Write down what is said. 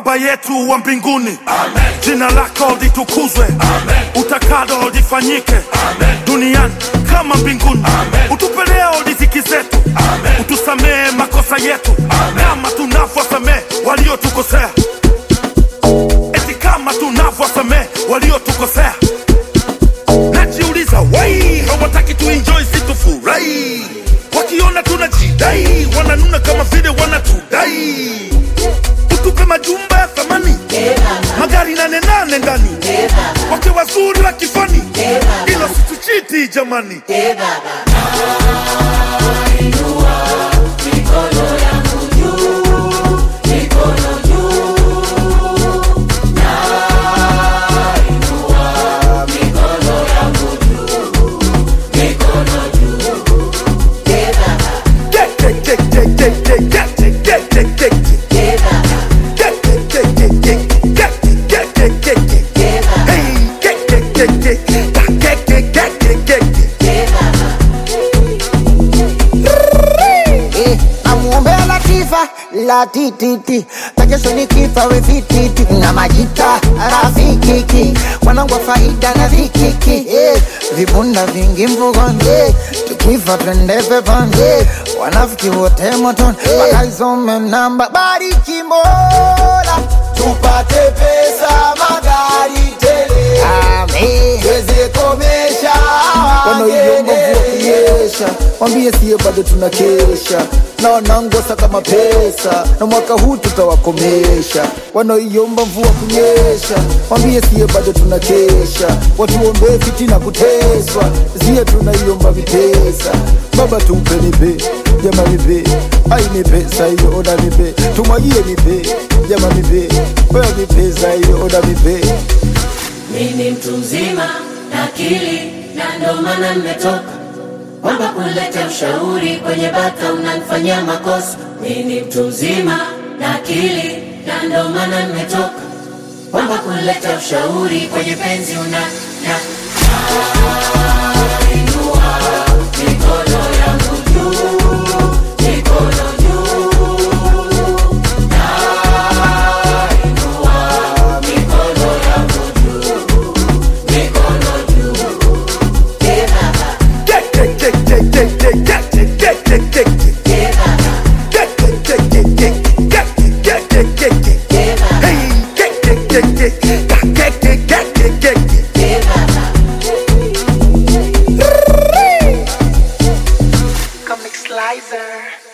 Baba yetu wa mbinguni, jina lako litukuzwe, utakalo lifanyike duniani kama mbinguni. Utupe leo riziki zetu, utusamehe makosa yetu kama tunavyosamehe waliotukosea, eti kama tunavyosamehe waliotukosea. Najiuliza wai hawataki tuenjoy situfurahi, wakiona tunajidai wananuna kama vile wanatudai. Utupe majumba ya thamani, magari nane nane ndani, wake wazuri wa kifani, ila situchiti jamani. Get, get, get, get, get, get, get, get, get, get, get. Get, get, get, get, get, get, get, get, get, get. Hey, get, get, get, get, get, get, get, get, get, get. Eh, namuombea Latifa la tititi takesho ni kifa we vititi na majita rafikiki wanangu wa faida na vikiki eh, vibunda vingi mvugoni eh, tukifa twende peponi eh, wanafiki wote motoni wakaisome namba bariki Mola tupate pesa magari tele amen tuweze komesha wanaoiomba mvua wangene kunyesha, mwambie siye bado tunakesha na wanangosa kama pesa, na mwaka huu tutawakomesha. Wanaoiomba mvua kunyesha, mwambie siye bado tunakesha, watuombee fitina kuteswa, siye tunaiomba vipesa. Baba tumpe nipe, jama nipe, ai ni pesa hiyo, oda nipe, tumwagie nipe, jama nipe, oya ni pesa hiyo, oda nipe. Mimi mtu mzima na akili na ndo maana nimetoka kwamba kuleta ushauri kwenye bata unanifanyia makosa. Mimi mtu mzima na akili na ndo maana nimetoka kwamba kuleta ushauri kwenye penzi una na Inua mikono yangu juu, mikono juu. Nainua mikono yangu juu, mikono juu. Eh, baba, Get, get, get, get, get, get, get, get, get, get, get. eh, baba, Get, get, get, get, get, get, get, get, get, get. eh, baba, Hey, get, get, get, get, get, get, get, get, get, get, get. eh, baba. Comic Slicer